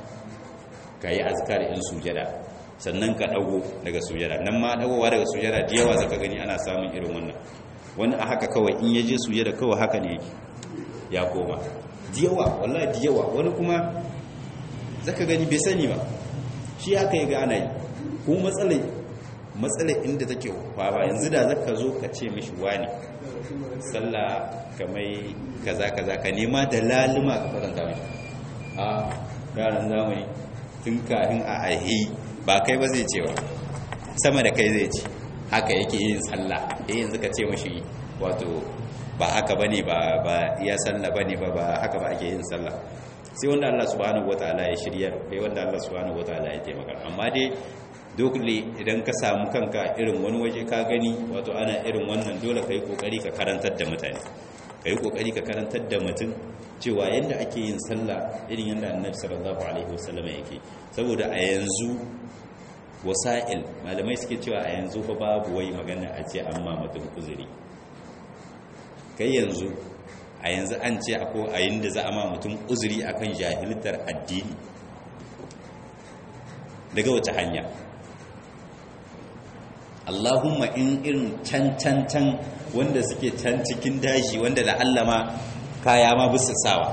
ka yi azkar in sujada sannan ka dago daga sujada nan ma dagowa daga sujada da yawa zaka gani ana samun irin wannan wani a haka kawai in yaje sujada kawai haka ne yake ya koma da yawa wallahi da yawa wani kuma zaka gani bai sani ba shi haka ya ga ana yi ko matsalai matsalai inda take kwaba yanzu da zaka zo ka ce mishi wani sallah kamai kaza kaza ka nema da laluma ka faranta mai a yaran zamani tun kafin a aihi ba kai ba zai ce ba sama da kai zai ce haka yake yin sallah eh yanzu ka ce mishi wato ba haka bane ba ba iya sallah bane ba ba haka ba ake yin sallah sai wanda Allah subhanahu wataala ya shirya kai wanda Allah subhanahu wataala ya taimaka amma dai dole idan ka samu kanka irin wani waje ka gani wato ana irin wannan dole kai kokari ka karantar da mutane kai kokari ka karantar da mutum cewa yanda ake yin sallah irin yanda Annabi sallallahu alaihi wasallam yake saboda a yanzu wasa'il malamai suke cewa a yanzu fa babu wai magana a ce amma mutum uzuri kai yanzu a yanzu an ce ako a yin da za a ma mutum uzuri akan jahiltar addini daga wace hanya Allahumma in irin can can can wanda suke can cikin daji wanda la'allama kaya ma bisa sawa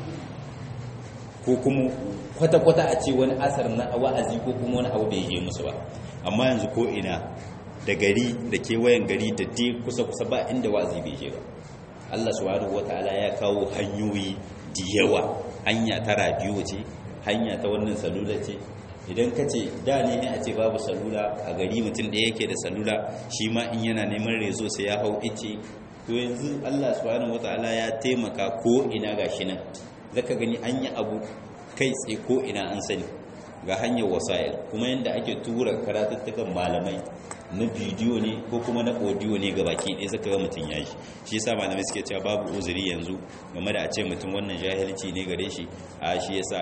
ko kuma kwata-kwata a ce wani asar na wa'azi ko kuma wani abu bai je musu ba amma yanzu ko ina da gari da kewayen gari da dai kusa-kusa ba inda wa'azi bai je ba Allah subhanahu wataala ya kawo hanyoyi da yawa hanya ta radio ce hanya ta wannan salula ce idan ka ce da ne a ce babu salula a gari mutum da yake da salula shi ma in yana neman rezo sai ya hau ice to yanzu Allah subhanahu wataala ya taimaka ko ina gashi nan zaka gani an yi abu kai tsaye ko ina an sani ga hanyar wasa'il kuma yadda ake tura karatuttukan malamai na bidiyo ne ko kuma na audio ne ga baki ɗaya suka ga mutum ya shi shi yasa malamai suke cewa babu uzuri yanzu game da a ce mutum wannan jahilci ne gare shi a shi yasa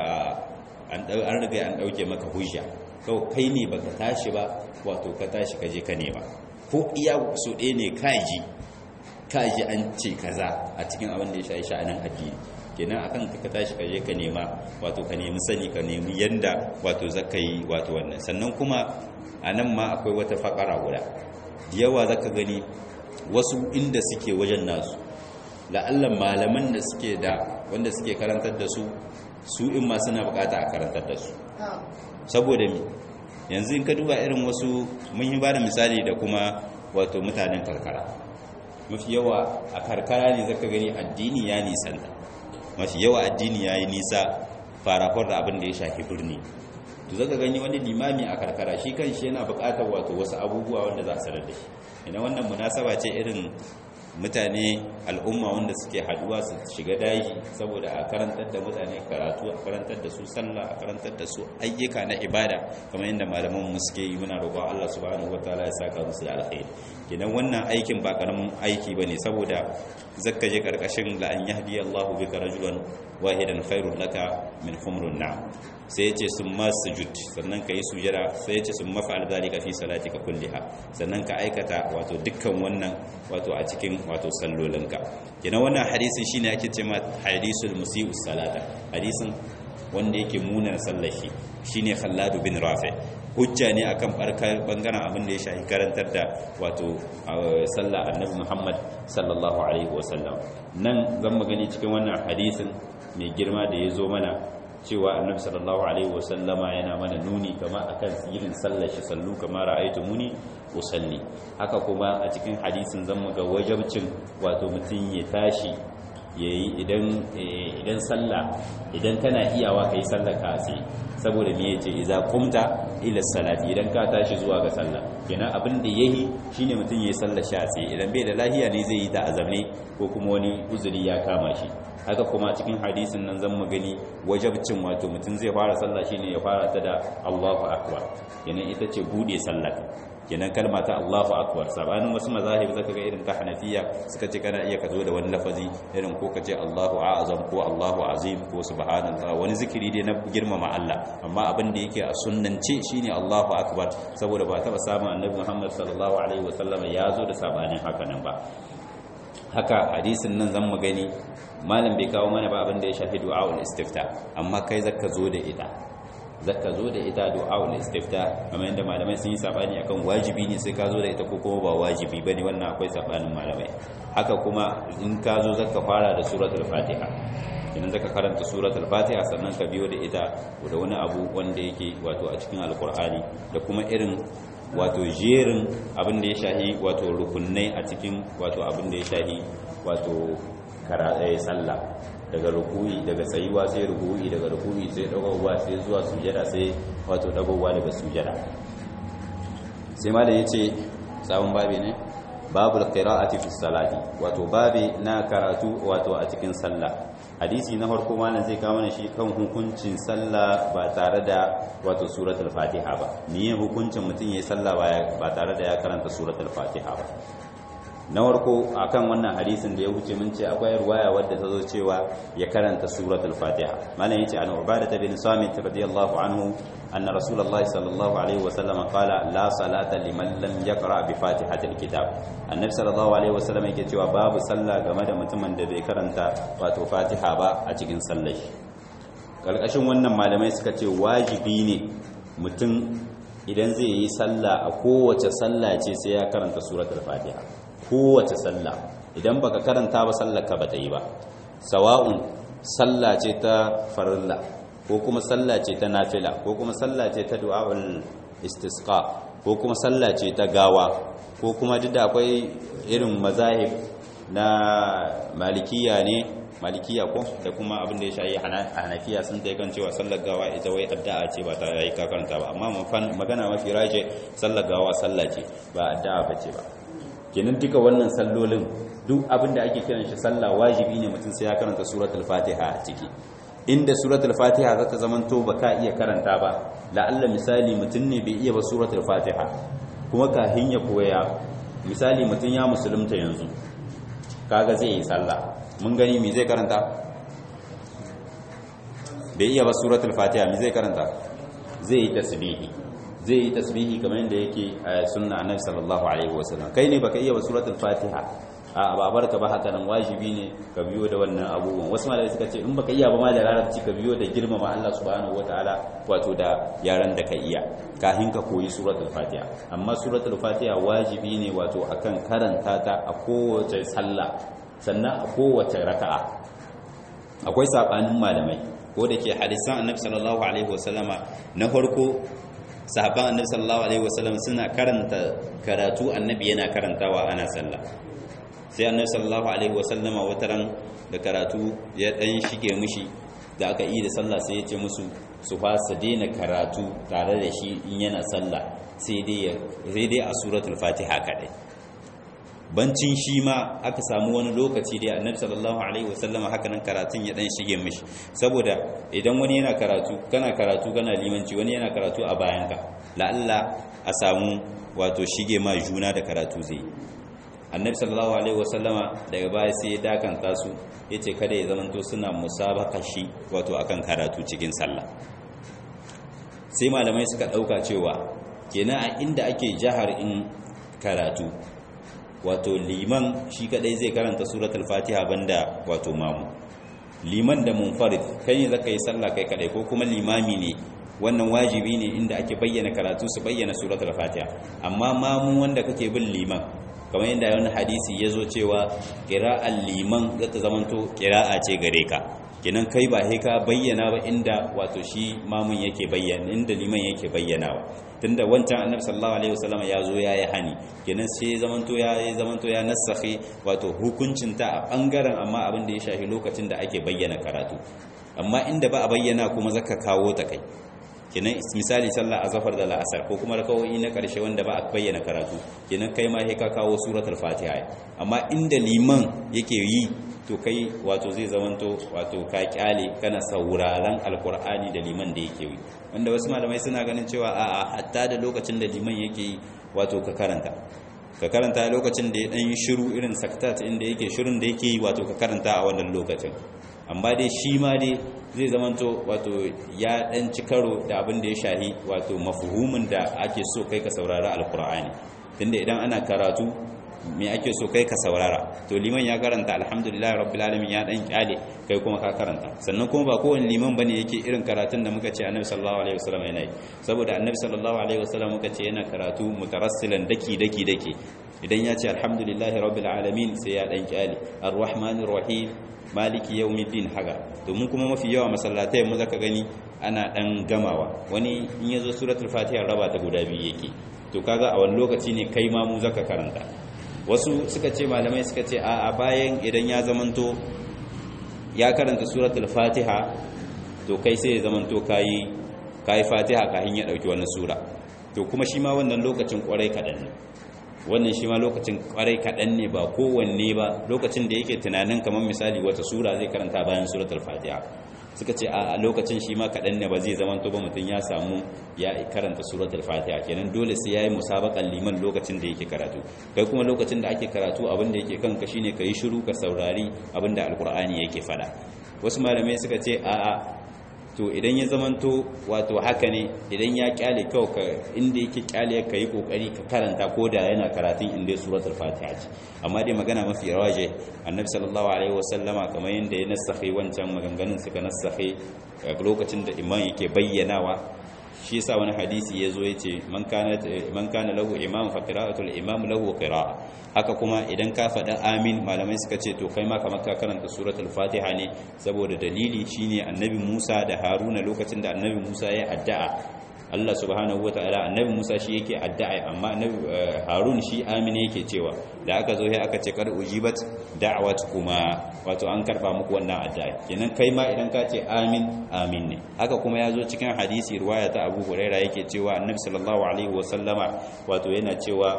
an riga an ɗauke maka hujja kawai kai ne baka tashi ba wato ka tashi ka je ka nema ko iya so ɗaya ne kaji kaji an ce kaza a cikin abin da ya sha sha'anin addini kenan akan ka tashi ka je ka nema wato ka nemi sani ka nemi yanda wato zaka yi wato wannan sannan kuma a nan ma akwai wata fakara guda yawa zaka gani wasu inda suke wajen nasu la'allan malaman da suke da wanda suke karantar da su su in ma suna bukata a karantar da su saboda mi yanzu in ka duba irin wasu mun yi bada misali da kuma wato mutanen karkara mafi yawa a karkara ne zaka gani addini ya nisanta mafi yawa addini ya yi nisa farafar da abin da ya shafi birni to zaka gani wani limami a karkara shi kan shi yana buƙatar wato wasu abubuwa wanda za a sanar da shi ina wannan munasaba ce irin mutane al'umma wanda suke haduwa su shiga daji saboda a karantar da mutane karatu a karantar da su sallah a karantar da su ayyuka na ibada kamar yadda malaman mu suke yi muna roƙon Allah subhanahu wataala ya saka musu da alkhairi kenan wannan aikin ba karamin aiki bane saboda zakka je karkashin la an yahdi Allahu bika rajulan wahidan khairul laka min humrun na'am sai ya ce sun ma sujud sannan ka yi sujada sai ya ce sun mafa'al zalika fi salatika kulliha sannan ka aikata wato dukkan wannan wato a cikin wato sallolinka kina wannan hadisin shine ake ce ma hadisul musii'us salata hadisin wanda yake munar sallashi shine Khallad bin Rafi hujja ne akan bangaren abin da ya shafi karantar da wato sallah annabi Muhammad sallallahu alaihi wasallam nan zan magani cikin wannan hadisin mai girma da ya zo mana cewa annabi sallallahu alaihi wasallama yana mana nuni kama akan yin sallar shi sallu kama ra'aytumuni usalli haka kuma a cikin hadisin zan ga wajabcin wato mutum ya tashi yayi idan idan sallah idan kana iyawa kai sallar ka sai saboda me yace idza qumta ila salati idan ka tashi zuwa ga sallah kenan abin da yayi shine mutum yayi sallar shi sai idan bai da lahiya ne zai yi ta azamne ko kuma wani uzuri ya kama shi haka kuma cikin hadisin nan zan magani wajabcin wato mutum zai fara sallah shine ya fara ta da Allahu akbar kenan ita ce bude sallah kenan kalma ta Allahu akbar sabanin wasu mazahib zaka ga irin ta Hanafiya suka ce kana iya ka zo da wani lafazi irin ko ka ce Allahu a'azam ko Allahu azim ko subhanallah wani zikiri dai na girmama Allah amma abin da yake a sunnance shine Allahu akbar saboda ba taba samun Annabi Muhammad sallallahu alaihi wasallam ya zo da sabanin haka nan ba haka hadisin nan zan magani malam bai kawo mana ba abin da ya shafi du'a'ul istifta amma kai zaka zo da ita zaka zo da ita du'a'ul istifta kamar yadda malamai sun yi sabani akan wajibi ne sai ka zo da ita ko kuma ba wajibi bane wannan akwai sabanin malamai haka kuma in ka zo zaka fara da suratul fatiha idan zaka karanta suratul fatiha sannan ka biyo da ita da wani abu wanda yake wato a cikin alqur'ani da kuma irin wato jerin abin da ya shahi wato rukunai a cikin wato abin da ya shahi wato karaɗaya sallah daga rukuyi daga tsayuwa sai rukuyi daga rukuyi sai dagowa sai zuwa sujada sai wato dagowa daga sujada sai ma da yace sabon babi ne babul qira'ati fi salati wato babi na karatu wato a cikin sallah hadisi na farko malam zai kawo mana shi kan hukuncin sallah ba tare da wato suratul fatiha ba ni hukuncin mutum yayin sallah ba tare da ya karanta suratul fatiha ba na warko akan wannan hadisin da ya wuce mun ce akwai ruwaya wadda ta zo cewa ya karanta suratul fatiha malam yace an ubada bin samit radiyallahu anhu anna rasulullahi sallallahu alaihi wasallam qala la salata liman lam yaqra bi fatihatil kitab annabi sallallahu alaihi wasallam yake cewa babu sallah game da mutumin da bai karanta wato fatiha ba a cikin sallar shi kalkashin wannan malamai suka ce wajibi ne mutum idan zai yi sallah a kowace sallah ce sai ya karanta suratul fatiha kowace sallah idan baka karanta ba sallar ka bata yi ba sawa'un sallah ce ta farilla ko kuma sallah ce ta nafila ko kuma sallah ce ta du'a'ul istisqa ko kuma sallah ce ta gawa ko kuma duk da akwai irin mazahib na malikiya ne malikiya ko da kuma abin da ya shayi hanafiya sun da yakan cewa sallar gawa ita wai addu'a ce ba ta yi ka karanta ba amma magana mafi raje sallar gawa sallah ce ba addu'a ba ce ba kenan duka wannan sallolin duk abin da ake kiran shi sallah wajibi ne mutum sai ya karanta suratul fatiha a ciki inda suratul fatiha za ta zamanto ba ka iya karanta ba la'alla misali mutum ne bai iya ba suratul fatiha kuma kahin ya koya misali mutum ya musulunta yanzu kaga zai yi sallah mun gani me zai karanta bai iya ba suratul fatiha me zai karanta zai yi tasbihi zai yi tasbihi kamar yadda yake a sunna annabi sallallahu alaihi wasallam kai ne baka iya ba suratul fatiha a babar ka ba haka nan wajibi ne ka biyo da wannan abubuwan wasu malai suka ce in baka iya ba ma da larabci ka biyo da girmama Allah subhanahu wataala wato da yaran da ka iya kafin ka koyi suratul fatiha amma suratul fatiha wajibi ne wato akan karanta ta a kowace sallah sannan a kowace raka'a akwai sabanin malamai ko da ke hadisan annabi sallallahu alaihi wasallama na farko sahabban annabi sallallahu alaihi wasallam suna karanta karatu annabi yana karantawa ana sallah sai annabi sallallahu alaihi wasallama wataran da karatu ya dan shige mushi da aka yi da sallah sai ya ce musu su fasa daina karatu tare da shi in yana sallah sai dai sai dai a suratul fatiha kadai bancin shi ma aka samu wani lokaci da annabi sallallahu alaihi wasallama haka nan karatun ya dan shige mishi saboda idan wani yana karatu kana karatu kana limanci wani yana karatu a bayanka la'alla a samu wato shige ma juna da karatu zai annabi sallallahu alaihi wasallama daga baya sai ya dakanta su yace kada ya zamanto suna musabaka shi wato akan karatu cikin sallah sai malamai suka ɗauka cewa kenan a inda ake jihar in karatu wato liman shi kadai zai karanta suratul fatiha banda wato mamu liman da munfarid kai ne zaka yi sallah kai kadai ko kuma limami ne wannan wajibi ne inda ake bayyana karatu su bayyana suratul fatiha amma mamu wanda kake bin liman kamar yadda wani hadisi ya zo cewa ƙira'ar liman zata zamanto ƙira'a ce gare ka kenan kai ba sai ka bayyana ba inda wato shi mamun yake bayyana inda liman yake bayyanawa tunda wancan annabi sallallahu alaihi wasallam ya zo yayi hani kenan sai zamanto ya yi zamanto ya nasakhi wato hukuncin ta a bangaren amma abin da ya shafi lokacin da ake bayyana karatu amma inda ba a bayyana kuma zaka kawo ta kai kenan misali sallah azhar da la'asar ko kuma rakawoyi na karshe wanda ba a bayyana karatu kenan kai ma sai ka kawo suratul fatiha amma inda liman yake yi to kai wato zai zamanto wato ka kyale kana sauraron alkur'ani da liman da yake yi wanda wasu malamai suna ganin cewa a'a hatta da lokacin da liman yake yi wato ka karanta ka karanta lokacin da ya dan yi shiru irin saktat inda yake shirin da yake yi wato ka karanta a wannan lokacin amma dai shi ma dai zai zamanto wato ya dan ci karo da abin da ya shahi wato mafhumin da ake so kai ka saurari alkur'ani tunda idan ana karatu me ake so kai ka saurara to liman ya karanta alhamdulillah rabbil alamin ya dan kyale kai kuma ka karanta sannan kuma ba kowane liman bane yake irin karatun da muka ce annabi sallallahu alaihi wasallam yana yi saboda annabi sallallahu alaihi wasallam muka ce yana karatu mutarassilan daki daki daki idan ya ce alhamdulillah rabbil alamin sai ya dan kyale arrahmanir rahim maliki yawmiddin haga domin kuma mafi yawa masallatai mu zaka gani ana dan gamawa wani in yazo suratul fatiha raba ta guda biyu yake to kaga a wani lokaci ne kai ma mu zaka karanta wasu suka ce malamai suka ce a bayan idan ya zamanto ya karanta suratul fatiha to kai sai ya zamanto kayi kayi fatiha kafin ya dauki wani sura to kuma shi ma wannan lokacin kwarai kadan ne wannan shi ma lokacin kwarai kadan ne ba kowanne ba lokacin da yake tunanin kamar misali wata sura zai karanta bayan suratul fatiha suka ce a lokacin shi ma kaɗan ne ba zai zama to ba mutum ya samu ya karanta suratul fatiha kenan dole sai yayi musabakan liman lokacin da yake karatu kai kuma lokacin da ake karatu abin da yake kanka shine kai shiru ka saurari abin da alkur'ani yake fada wasu malamai suka ce a a to idan ya zamanto wato haka ne idan ya kyale kawai ka inda yake kyale ka yi kokari ka karanta ko da yana karatun inda suratul fatiha ce amma dai magana mafi rawaje annabi sallallahu alaihi wasallama kamar yadda ya nasakhe wancan maganganun suka nasakhe lokacin da imam yake bayyanawa shi yasa wani hadisi yazo yace man kana man kana lahu imam fa qira'atul imam lahu qira'a haka kuma idan ka faɗa amin malamai suka ce to kai ma kamar ka karanta suratul fatiha ne saboda dalili shine annabi Musa da Haruna lokacin da annabi Musa ya addu'a Allah subhanahu wataala annabi Musa shi yake addu'a amma annabi Harun shi amin yake cewa da aka zo sai aka ce kar ujibat da'watukuma wato an karba muku wannan addu'a kenan kai ma idan ka ce amin amin ne haka kuma ya zo cikin hadisi riwaya ta Abu Huraira yake cewa annabi sallallahu alaihi wasallama wato yana cewa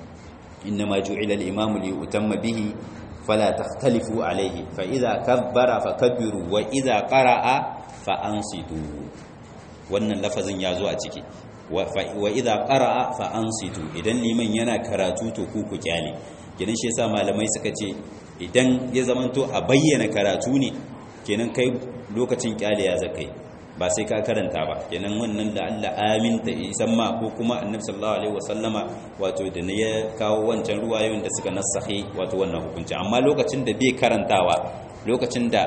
إنما جعل الإمام ليؤتم به فلا تختلفوا عليه فإذا كبر فكبروا وإذا قرأ فأنصتوا wannan lafazin ya zo a ciki wa idza qara'a fa ansitu idan liman yana karatu to ku ku kyale kenan shi yasa malamai suka ce idan ya zamanto a bayyana karatu ne kenan kai lokacin kyale ya zakai ba sai ka karanta ba kenan wannan da Allah amin ta isan ma ko kuma annabi sallallahu alaihi wasallama wato da ne ya kawo wancan ruwayoyin da suka nasahi wato wannan hukunci amma lokacin da bai karantawa lokacin da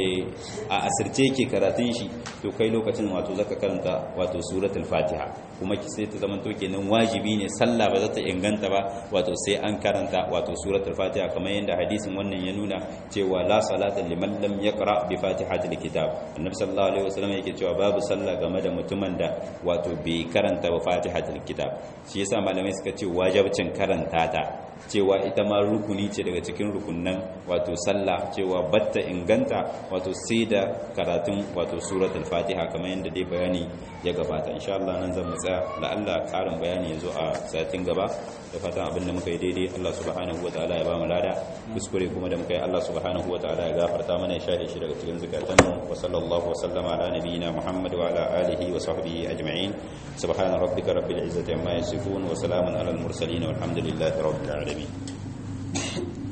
a asirce yake karatun shi to kai lokacin wato zaka karanta wato suratul fatiha kuma ki sai ta zamanto kenan wajibi ne sallah ba za ta inganta ba wato sai an karanta wato suratul fatiha kamar yadda hadisin wannan ya nuna cewa la salata liman lam yaqra bi fatihatil kitab annabi sallallahu alaihi wasallam yake cewa babu sallah game da mutumin da wato bai karanta ba fatihatil kitab shi yasa malamai suka ce wajibcin karanta ta cewa ita ma rukuni ce daga cikin rukunnan wato sallah cewa batta inganta wato sai da karatun wato suratul fatiha kamar yadda dai bayani ya gabata insha Allah nan zan tsaya la'alla karin bayani yazo a satin gaba da fatan abin da muka yi daidai Allah subhanahu wataala ya ba mu lada kuskure kuma da muka yi Allah subhanahu wataala ya gafarta mana ya shafe shi daga cikin zukatanmu wa sallallahu wa sallama ala nabiyyina Muhammad wa ala alihi wa sahbihi ajma'in subhana rabbika rabbil izzati amma yasifun wa salamun alal mursalin walhamdulillahi rabbil alamin